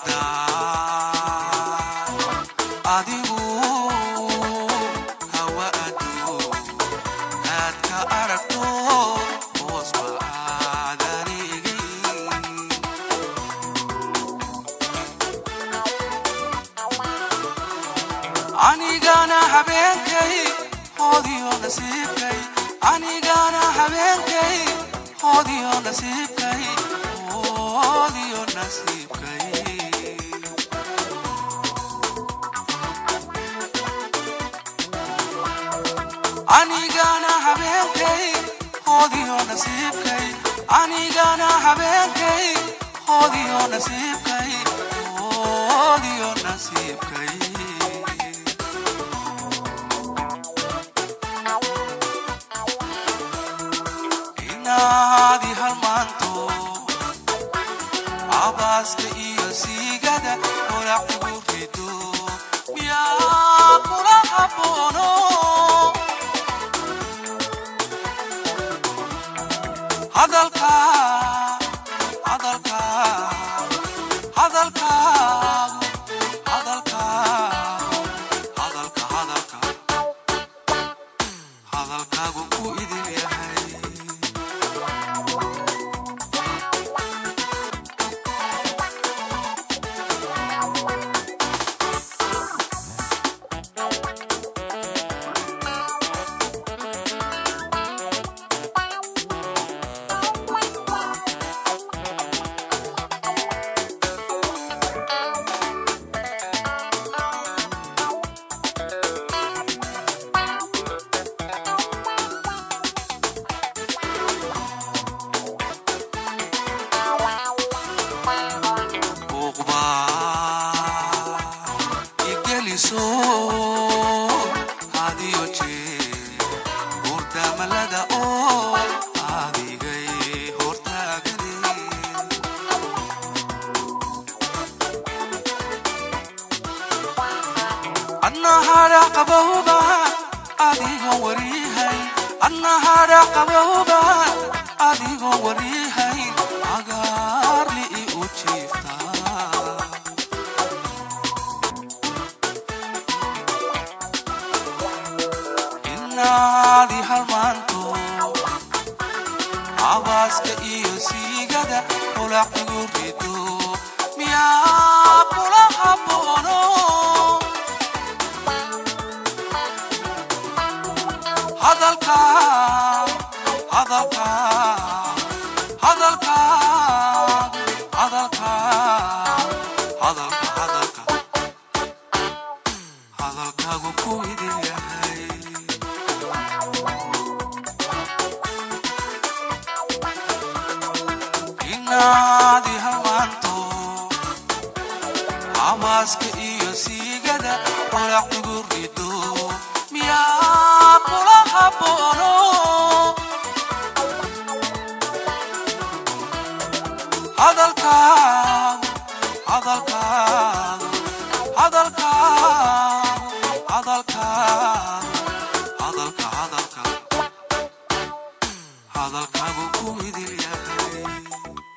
adigu hawa adu aad ka aragto hoosba aadanigay anigana habeenkay hoodiyo nasiibkay anigana habeenkay hoodiyo nasiibkay hoodiyo nasiibkay anigana habeenkay hoodiyo nasiibkay anigana habeenkay hoodiyo nasiibkay hoodiyo nasiibkay inaadi halmaanto abaaska iyo siigada holacigu rido miyaa kula haboono hadalka hadalka hadalka hadalka hadalka hadalka hadalkaagu ku idin yahay buuqba igeliso hadiyo jeer hurdamalada oo adigay hortaagane adna hadha qabowba adigoon warihay adna hadha qabowba adigoon warihayn agaarli i u jiiftaa inaadi halmaanto abaaska iyo siigada holacigu rido miyaa kula haboono hadalka hadalka hadalka hadalka hadalka hadalka hadalkaagu ku idin yahay inaadi halmaanto amaaska iyo siigada holacigu rido miyaa kula haboono hadalka hadalka hadalka hadalka hadalka hadalka hadalkaagu ku idil yahay